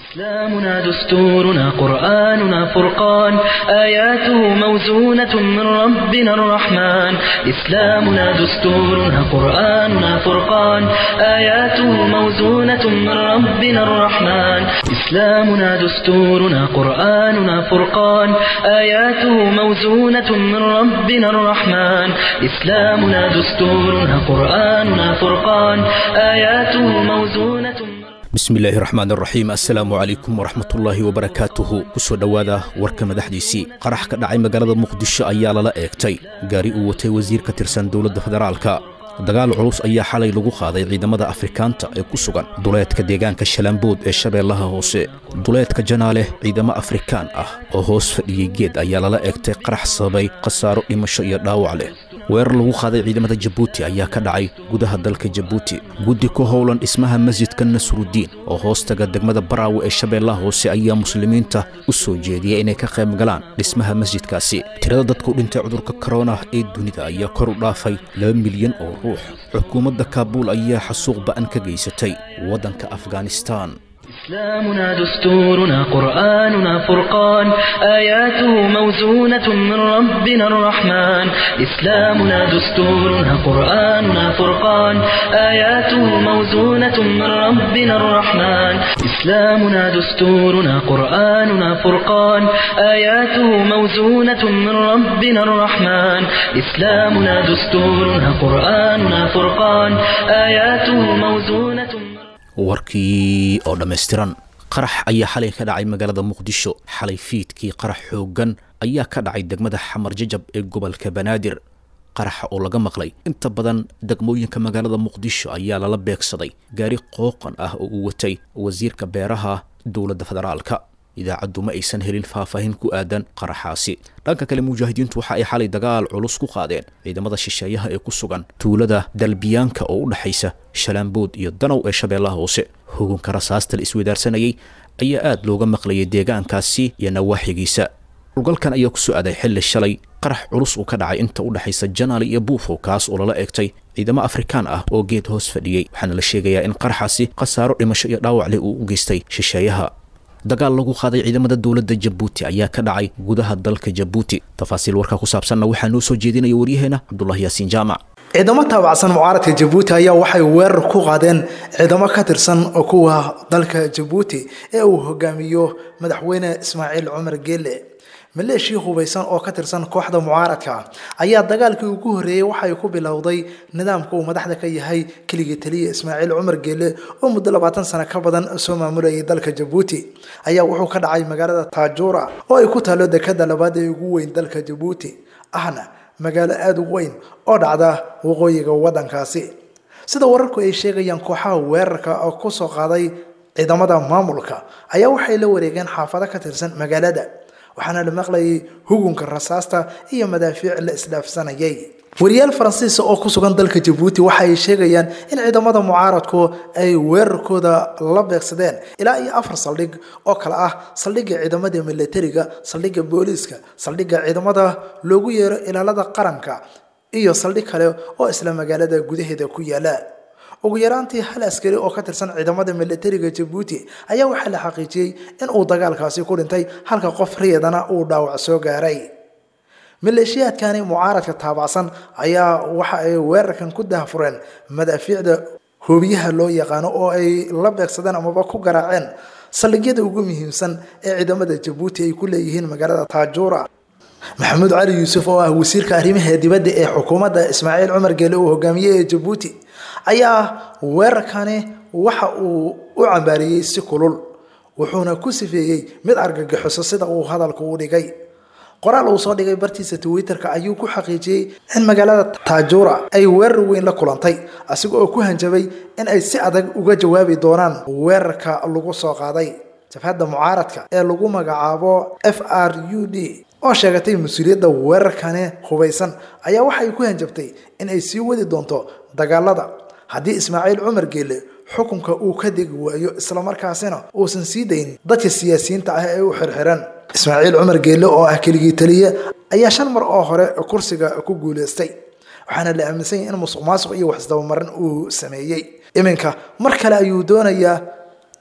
إسلامنا دستورنا قرآننا فرقان آياته موزونة من ربنا الرحمن إسلامنا دستورنا قرآننا فرقان آياته موزونة من ربنا الرحمن إسلامنا دستورنا قرآننا فرقان آياته موزونة من ربنا الرحمن إسلامنا دستورنا قرآننا فرقان آياته موزونة من bismillaahi raxmaan raxiim assalaamu calaykum waraxmatullaahi wabarakaatuhu kusoo dhowaada warka madaxdiisii qarax ka dhacay magaalada muqdisho ayaa lala eegtay gaari uu watay wasiir ka tirsan dowladda federaalka dagaal culus ayaa xalay lagu qaaday ciidamada afrikaanta ee ku sugan duleedka deegaanka shalambood ee shabeellaha hoose duleedka janaaleh ciidamo afrikaan ah oo hoos fadhiyey geed ayaa lala eegtay qarax sababay khasaaro dhimasho iyo dhaawac leh weerar lagu qaaday ciidamada jabuuti ayaa ka dhacay gudaha dalka jabuuti guddi ku howlan dhismaha masjidka nasrudiin oo hoostaga degmada baraawe ee shabeellaha hoose ayaa muslimiinta u soo jeediyay inay ka qayb galaan dhismaha masjidkaasi tirada dadku dhintay cudurka korona ee dunida ayaa kor u dhaafay laba milyan oo ruux xukuumadda kaabuul ayaa xasuuq ba'an ka geysatay waddanka afghanistaan إسلامنا دستورنا قرآننا فرقان آياته موزونة من ربنا الرحمن إسلامنا دستورنا قرآننا فرقان آياته موزونة من ربنا الرحمن إسلامنا دستورنا قرآننا فرقان آياته موزونة من ربنا الرحمن إسلامنا دستورنا قرآننا فرقان آياته موزونة من warkii oo dhammaystiran qarax ayaa xalay ka dhacay magaalada muqdisho xalay fiidkii qarax xooggan ayaa ka dhacay degmada xamar jajab ee gobolka banaadir qaraxa oo laga maqlay inta badan degmooyinka magaalada muqdisho ayaa lala beegsaday gaari qooqan ah oo uu watay wasiirka beeraha dowladda federaalka idaacaddu ma aysan helin faahfaahin ku aadan qaraxaasi dhanka kale mujaahidiintu waxa ay xalay dagaal culus ku qaadeen ciidamada shisheeyaha ee ku sugan tuulada dalbiyaanka oo u dhexaysa shalaambood iyo danow ee shabeellaha hoose hugunka rasaasta la isweydaarsanayay ayaa aad looga maqlayay deegaankaasi iyo nawaaxigiisa howlgalkan ayaa ku soo aaday xilli shalay qarax culus uu ka dhacay inta u dhexaysa janaali iyo buufow kaas oo lala eegtay ciidamo afrikaan ah oo geed hoos fadhiyey waxaana la sheegayaa in qaraxaasi khasaaro dhimasho iyo dhaawac leh uu u geystay shisheeyaha dagaal lagu qaaday ciidamada dowladda jabuuti ayaa ka dhacay gudaha dalka jabuuti tafaasiil warkaa ku saabsanna waxaa noo soo jeedinaya waryaheena cabdulahi yaasiin jaamac ciidamo taabacsan mucaaradka jabuuti ayaa waxay weerar ku qaadeen ciidamo ka tirsan kuwa dalka jabuuti ee uu hogaamiyo madaxweyne ismaaciil cumar geele maleeshii hubaysan oo ka tirsan kooxda mucaaradka ayaa dagaalkii ugu horreeyey waxay ku bilowday nidaamka uu madaxda ka yahay keligii taliya ismaaciil cumar geele oo muddo labaatan sano ka badan soo maamulayay dalka jabuuti ayaa wuxuu ka dhacay magaalada taajuura oo ay ku taalo dekada labaad ee ugu weyn dalka jabuuti ahna magaalo aada u weyn oo dhacda waqooyiga waddankaasi sida wararku ay sheegayaan kooxaha weerarka oo kusoo qaaday ciidamada maamulka ayaa waxay la wareegeen xaafado ka tirsan magaalada waxaana la maqlayay hugunka rasaasta iyo madaafiic la isdhaafsanayay wariyaal faransiisa oo ku sugan dalka jabuuti waxa ay sheegayaan in ciidamada mucaaradku ay weerarkooda la beegsadeen ilaa iyo afar saldhig oo kale ah saldhigga ciidamada militariga saldhigga booliiska saldhigga ciidamada loogu yeero ilaalada qaranka iyo saldhig kale oo isla magaalada gudaheeda ku yaala ugu yaraantii hal askari oo ka tirsan ciidamada militariga jabuuti ayaa waxaa la xaqiijiyey in uu dagaalkaasi ku dhintay halka qof riyadana uu dhaawac soo gaaray maleeshiyaadkani mucaaradka taabacsan ayaa waxa ay weerarkan ku dahfureen madaafiicda hoobiyaha loo yaqaano oo ay la beegsadeen amaba ku garaaceen saldhigyada ugu muhiimsan ee ciidamada jabuuti ay ku leeyihiin magaalada taajuura maxamuud cali yuusuf oo ah wasiirka arrimaha dibadda ee xukuumadda ismaaciil cumar geele uu hogaamiyey ee jabuuti ayaa weerarkani waxa uu u cambaariyey si kulul wuxuuna ku sifeeyey mid argagixiso sida uu hadalka u dhigay qoraal uu soo dhigay bartiisa twitterka ayuu ku xaqiijiyey in magaalada taajuura ay weerar weyn la kulantay asiga oo ku hanjabay in ay si adag uga jawaabi doonaan weerarka lagu soo qaaday jabhadda mucaaradka ee lagu magacaabo f r u d oo sheegatay mas-uuliyadda weerarkani hubaysan ayaa waxay ku hanjabtay in ay sii wadi doonto dagaalada haddii ismaaciil cumar geele xukunka uu ka degi waayo islamarkaasina uusan sii dayn dadka siyaasiyiinta ah ee u xirxiran ismaaciil cumar geelle oo ah keligii taliye ayaa shan mar oo hore kursiga ku guuleystay waxaana la aaminsan yahay in musuq maasuq iyo waxisdabamarin uu sameeyey iminka mar kale ayuu doonayaa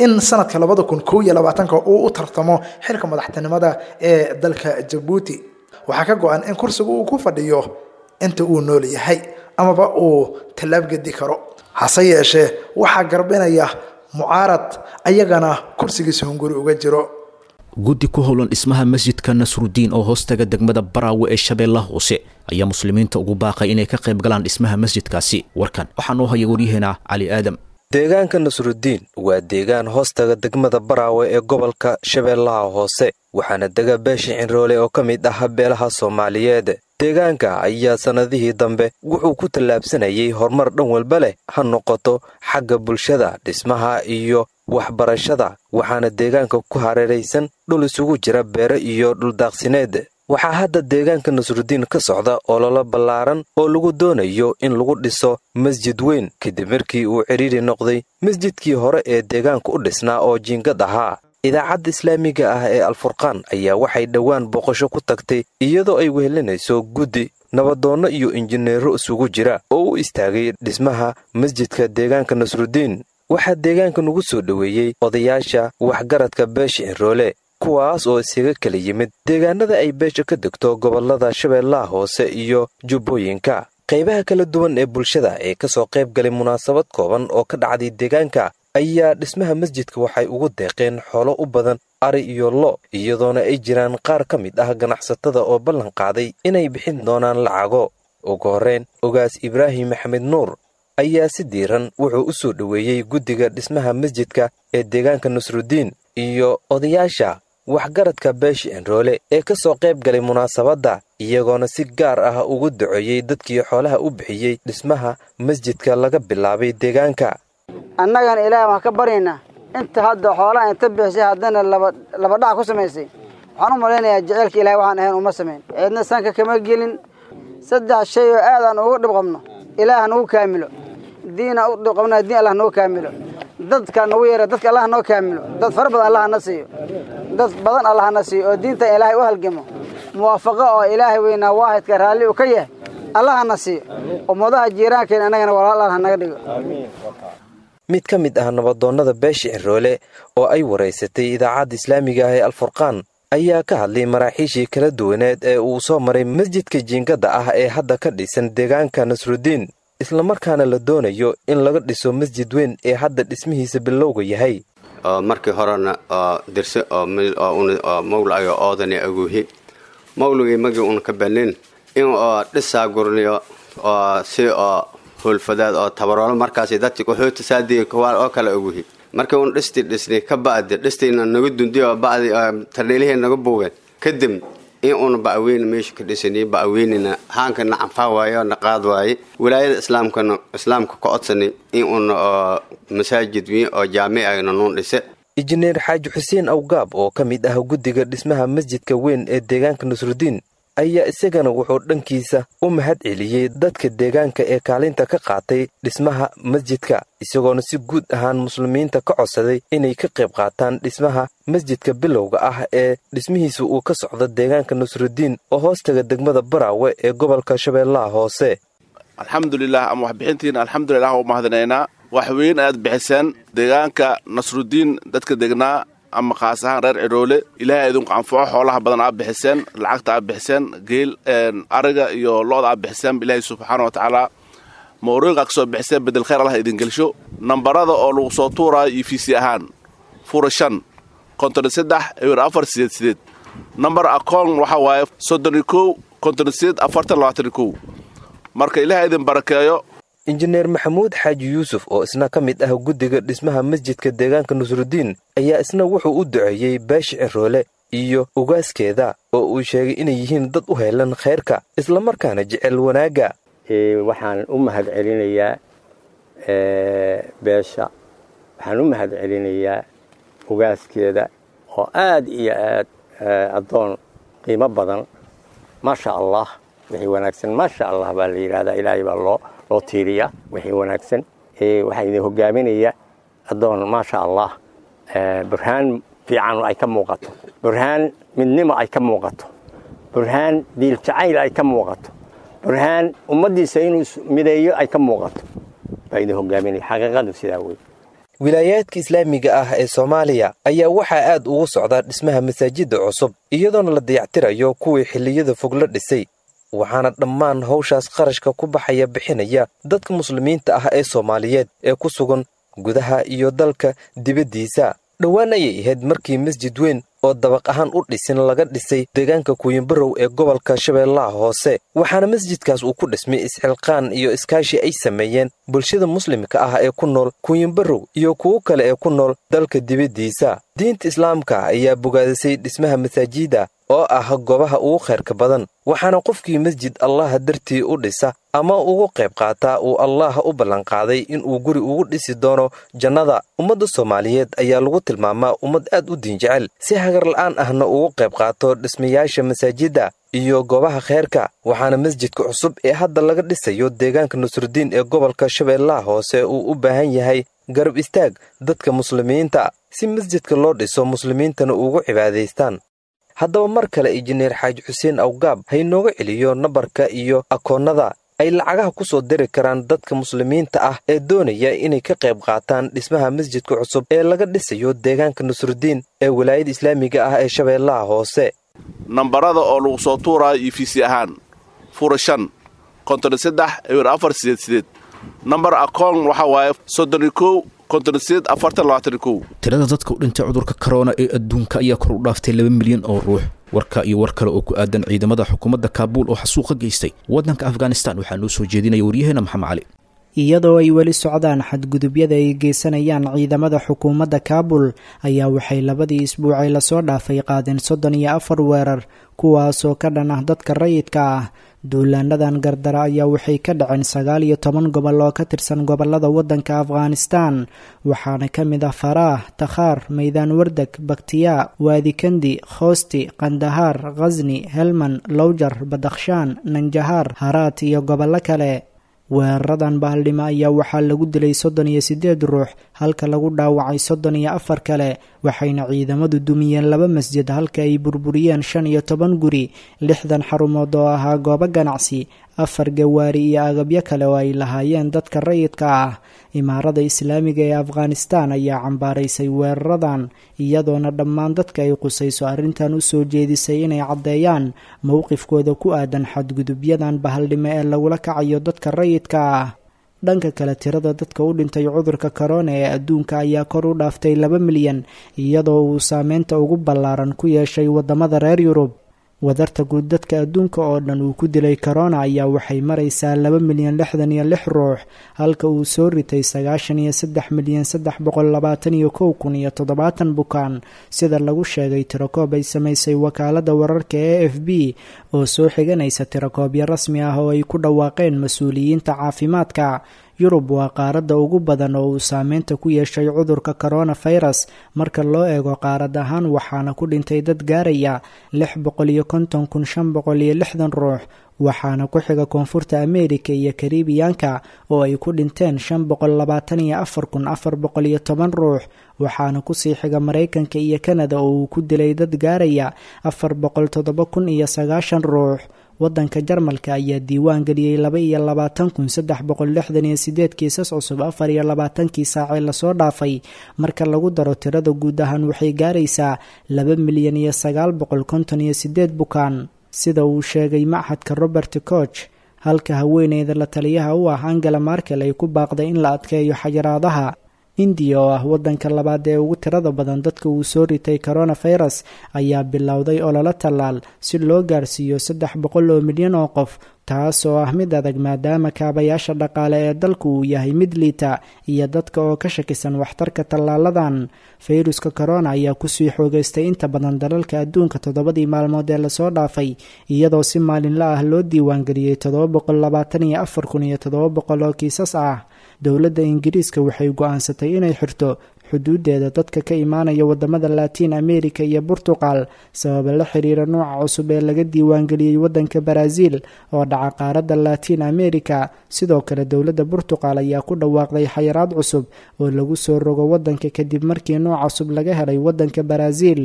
in sanadka labada kun kow iyo labaatanka uu u tartamo xilka madaxtinimada ee dalka jabuuti waxaa ka go-an in kursiga uu ku fadhiyo inta uu nool yahay amaba uu tallaab gedi karo hase yeeshee waxaa garbinaya mucaarad ayagana kursigiisa hunguri uga jiro guddi ku howlan dhismaha masjidka nasrudiin oo hoostaga degmada baraawe ee shabeellaha hoose ayaa muslimiinta ugu baaqay inay ka qayb galaan dhismaha masjidkaasi warkan waxaa noo haya waryaheena cali aadam deegaanka nasrudiin waa deegaan hoostaga degmada baraawe ee gobolka shabeellaha hoose waxaana dega beesha cinroole oo ka mid ah beelaha soomaaliyeed deegaanka ayaa sannadihii dambe wuxuu ku tallaabsanayay horumar dhan walba leh ha noqoto xagga bulshada dhismaha iyo waxbarashada waxaana deegaanka ku hareeraysan dhul isugu jira beere iyo dhuldaaqsineed waxaa hadda deegaanka nasrudiin ka socda ololo ballaaran oo lagu doonayo in lagu dhiso masjid weyn kadib markii uu cidhiiri noqday masjidkii hore ee deegaanka u dhisnaa oo jiingad ahaa idaacadda islaamiga ah ee alfurqaan ayaa waxay dhowaan booqasho ku tagtay iyadoo ay wehelinayso guddi nabadoonno iyo injineero isugu jira oo u istaagay dhismaha masjidka deegaanka nasrudiin waxaa deegaanka nagu soo dhoweeyey odayaasha waxgaradka beesha cinroole kuwaas oo isaga kala yimid deegaanada ay beesha ka degto gobollada shabeellaha hoose iyo jubbooyinka qaybaha kala duwan ee bulshada ee ka soo qayb galay munaasabad kooban oo ka dhacday deegaanka ayaa dhismaha masjidka waxay ugu deeqeen xoolo u badan ari iyo lo iyadoona ay jiraan qaar ka mid ah ganacsatada oo ballan qaaday inay bixin doonaan lacago ugu horrayn ogaas ibraahim maxamed nuur ayaa si diiran wuxuu u soo dhoweeyey guddiga dhismaha masjidka ee deegaanka nasrudiin iyo odayaasha waxgaradka beesha enroole ee ka soo qayb galay munaasabadda iyagoona si gaar ah ugu duceeyey dadkii xoolaha u bixiyey dhismaha masjidka laga bilaabay deegaanka annagana ilaah waan ka baryaynaa inta hadda xoolaha inta bixisay haddana laba dhac ku samaysay waxaan u malaynayaa jeceylka ilahay waxaan ahayn uma samayn ceedna sanka kama gelin saddex shay oo aadaan ugu dhib qabno ilaah nagu kaamilo diina u dhib qabnaa diin allah nagu kaamilo dadka nagu yeera dadka allah noo kaamilo dad fara badan allah na siiyo dad badan allah na siiyo oo diintan ilaahay u halgamo muwaafaqo oo ilaahay weynaa waahidka raalli uu ka yahay allah na siiyo ummadaha jiiraankeen annagana walaal allah naga dhigo mid ka mid ah nabadoonnada beesha cinroole oo ay waraysatay idaacadda islaamiga ah ee alfurqaan ayaa ka hadlay maraaxiishii kala duwaneed ee uu soo maray masjidka jiingadda ah ee hadda ka dhisan deegaanka nasrudiin islamarkaana la doonayo in laga dhiso masjid weyn ee hadda dhismihiisa bilowga yahay markii horena oo dirse oo mawlayo oodani aguuhi mawligii magii un ka banin in oo dhisaa gurniyo oo si oo hoolfadaad oo tabaroolo markaas dadki qaxoota saadiga kawaal oo kale aguhi markii un dhisti dhisni ka ba'di dhistiina naga dundi oo ba'di tardheelihii naga buugeen kadib in uuna ba'weyne meesha ka dhisani ba'weynina haanka na canfaa waaye oo na qaad waaye wilaayada islaamkana islaamka ka codsani in uuna oo masaajid weyn oo jaamic ayna nuun dhise injineer xaaji xuseen awgaab oo ka mid ah guddiga dhismaha masjidka weyn ee deegaanka nasrudiin ayaa isagana wuxuu dhankiisa u mahad celiyey dadka deegaanka ee kaalinta ka qaatay dhismaha masjidka isagoona si guud ahaan muslimiinta ka codsaday inay ka qayb qaataan dhismaha masjidka bilowga ah ee dhismihiisa uu ka socdo deegaanka nasrudiin oo hoostaga degmada baraawe ee gobolka shabeellaha hoose alxamdulilah ama waxbixintiina alxamdulilah u mahadinaynaa wax weyn ayaad bixiseen deegaanka nasrudiin dadka degnaa ama khaas ahaan reer cidhoole ilaahay idinku anfaco xoolaha badan aad bixiseen lacagta aad bixiseen geel ariga iyo lo-da aad bixiseen ilaahay subxaana wa tacaala mawriiqa kasoo bixiseen bedel khayr allah idin gelsho nambarada oo lagu soo tuuraayo iyo fiisi ahaan fura shan konton saddex ewer afar sideed sideed nambar akoon waxaa waaye soddon kow konton sideed afartan labaatan kow marka ilaahay idin barakeeyo injineer maxamuud xaaji yuusuf oo isna ka mid ah guddiga dhismaha masjidka deegaanka nasrudiin ayaa isna wuxuu u duceeyey beesha ciroole iyo ugaaskeeda oo uu sheegay inay yihiin dad u heelan khayrka islamarkaana jecel wanaagga waxaan u mahad celinayaa beesha waxaan u mahad celinayaa ugaaskeeda oo aad iyo aad addoon qiimo badan maasha allah wixii wanaagsan maasha allah baa la yidhahdaa ilaahay baa loo loo tiiriya wixii wanaagsan waxaa idin hogaaminaya addoon maasha allah burhaan fiican ay ka muuqato burhaan midnimo ay ka muuqato burhaan diil jacayl ay ka muuqato burhaan ummaddiisa inuu mideeyo ay ka muuqato baa idin hogaaminaya xaqiiqadu sidaa wey wilaayaadka islaamiga ah ee soomaaliya ayaa waxaa aad ugu socdaa dhismaha masaajidda cusub iyadoona la dayactirayo kuwii xilliyada fog la dhisay waxaana dhammaan hawshaas qarashka ku baxaya bixinaya dadka muslimiinta ah ee soomaaliyeed ee ku sugan gudaha iyo dalka dibaddiisa dhowaan ayay ahayd markii masjid weyn oo dabaq ahaan u dhisin laga dhisay deegaanka kuuyinbarow ee gobolka shabeellaha hoose waxaana masjidkaas uu ku dhismay isxilqaan iyo iskaashi ay sameeyeen bulshada muslimka ah ee ku nool kuuyinbarow iyo kuwo kale ee ku nool dalka dibaddiisa diinta islaamka ayaa bogaadisay dhismaha masaajida oo ah goobaha ugu khayrka badan waxaana qofkii masjid allaha dartii u dhisa ama ugu qayb qaataa uu allaah u ballanqaaday inuu guri ugu dhisi doono jannada ummadda soomaaliyeed ayaa lagu tilmaamaa ummad aad u diin jecel si hagarla'aan ahna ugu qayb qaato dhismayaasha masaajidda iyo goobaha khayrka waxaana masjidka cusub ee hadda laga dhisayo deegaanka nusrudiin ee gobolka shabeellaha hoose uu u baahan yahay garab istaag dadka muslimiinta si masjidka loo dhiso muslimiintana ugu cibaadaystaan haddaba mar kale injineer xaaji xuseen awgaab haynooga celiyo nambarka iyo akoonnada ay lacagaha ku soo diri karaan dadka muslimiinta ah ee doonaya inay ka qayb qaataan dhismaha masjidka cusub ee laga dhisayo deegaanka nusrudiin ee walaayada islaamiga ah ee shabeellaha hoose nambarada oo lagu soo tuuraayo iyo fiisi ahaan fura shan konton saddex ewer afar sideed sideed nambar akoon waxaa waaye soddon kow konton sideed afartan labaatan kow tirada dadka u dhintay cudurka korona ee adduunka ayaa kor u dhaaftay laba milyan oo ruux warka iyo war kale oo ku aadan ciidamada xukuumadda kaabuul oo xasuuqa geystay waddanka afghanistan waxaa noo soo jeedinaya waryaheena maxamed cali iyadoo ay weli socdaan xadgudubyada ay geysanayaan ciidamada xukuumadda kaabul ayaa waxay labadii isbuucay lasoo dhaafay qaadeen soddon iyo afar weerar kuwaasoo ka dhan ah dadka rayidka ah duulaanadan gardara ayaa waxay ka dhaceen sagaal iyo toban gobol oo ka tirsan gobolada waddanka afghanistan waxaana ka mid ah faraah takhaar maydaan wardeg baktiyaa waadikandi khoosti kandahaar khasni helman lowjar badakhshaan nanjahaar haraat iyo gobollo kale weeraradan bahaldhimo ayaa waxaa lagu dilay soddon iyo siddeed ruux halka lagu dhaawacay soddon iyo afar kale waxayna ciidamadu dumiyeen laba masjid halka ay burburiyeen shan iyo toban guri lixdan xarumood oo ahaa goobo ganacsi afar gawaari iyo agabyo kale oo ay lahaayeen dadka rayidka ah imaarada islaamiga ee afghanistan ayaa cambaaraysay weeraradan iyadoona dhammaan dadka ay qusayso arrintan u soo jeedisay inay caddeeyaan mowqifkooda ku aadan xadgudubyadan bahaldhimo ee lagula kacayo dadka rayidka ah dhanka kale tirada dadka u dhintay cudurka korona ee adduunka ayaa kor u dhaaftay laba milyan iyadoo uu saameynta ugu ballaaran ku yeeshay waddamada reer yurub wadarta guud dadka adduunka oo dhan uu ku dilay korona ayaa waxay maraysaa laba milyan lixdan iyo lix ruux halka uu soo ritay sagaashan iyo saddex milyan saddex boqol labaatan iyo kow kun iyo toddobaatan bukaan sida lagu sheegay tirakoob ay samaysay wakaaladda wararka e f b oo soo xiganaysa tirakoobyo rasmi ah oo ay ku dhawaaqeen mas-uuliyiinta caafimaadka yurub waa qaaradda ugu badan oo uu saameynta ku yeeshay cudurka koronafirus marka loo eego qaarad ahaan waxaana ku dhintay dad gaaraya lix boqol iyo konton kun shan boqol iyo lixdan ruux waxaana ku xiga koonfurta ameerika iyo karibiyaanka oo ay ku dhinteen shan boqol labaatan iyo afar kun afar boqol iyo toban ruux waxaana kusii xiga maraykanka iyo kanada oo uu ku dilay dad gaaraya afar boqol toddoba kun iyo sagaashan ruux waddanka jarmalka ayaa diiwaan geliyey laba iyo labaatan kun saddex boqol lixdan iyo sideed kiisas cusub afar iyo labaatankii saacee lasoo dhaafay marka lagu daro tirada guud ahaan waxay gaaraysaa laba milyan iyo sagaal boqol konton iyo sideed bukaan sida uu sheegay machadka robert koch halka haweeneyda la taliyaha u ah angela markel ay ku baaqday in la adkeeyo xajaraadaha indiya oo ah waddanka labaad ee ugu tirada badan dadka uu soo ritay koronafirus ayaa bilowday ololo tallaal si loo gaarsiiyo saddex boqol oo milyan oo qof taas oo ah mid adag maadaama kaabayaasha dhaqaale ee dalku uu yahay mid liita iyo dadka oo ka shakisan waxtarka tallaaladan fayruska korona ayaa kusii xoogeystay inta badan dalalka adduunka toddobadii maalmood ee lasoo dhaafay iyadoo si maalinla ah loo diiwaangeliyey toddoba boqol labaatan iyo afar kun iyo toddoba boqol oo kiisas ah dowladda ingiriiska waxay go-aansatay inay xirto xuduudeeda dadka ka imaanaya wadamada latiin america iyo burtuqal sababa la xiriira nuuca cusub ee laga diiwaangeliyey wadanka baraaziil oo dhaca qaaradda latiin america sidoo kale dowladda burtuqal ayaa ku dhawaaqday xayiraad cusub oo lagu soo rogo wadanka kadib markii nuuc cusub laga helay wadanka baraaziil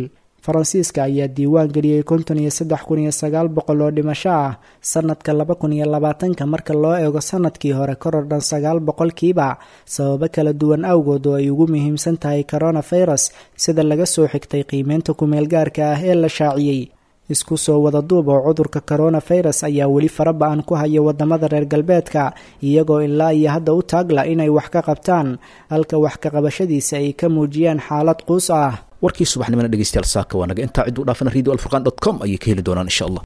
faransiiska ayaa diiwaan geliyey konton iyo saddex kun iyo sagaal boqol oo dhimasho ah sanadka laba kun iyo labaatanka marka loo eego sanadkii hore koror dhan sagaal boqolkiiba sababo kala duwan awgood oo ay ugu muhiimsan tahay coronavirus sida laga soo xigtay qiimeynta kumeel gaarka ah ee la shaaciyey isku soo wada duub oo cudurka coronavirus ayaa weli faraba-an ku haya wadamada reer galbeedka iyagoo ilaa iyo hadda u taagla inay wax ka qabtaan halka wax ka qabashadiisa ay ka muujiyaan xaalad quus ah warkii subaxnimona dhegeystayaal saaka waa naga intaa cidduu dhaafana radio alfurqan dot com ayay ka heli doonaan insha allah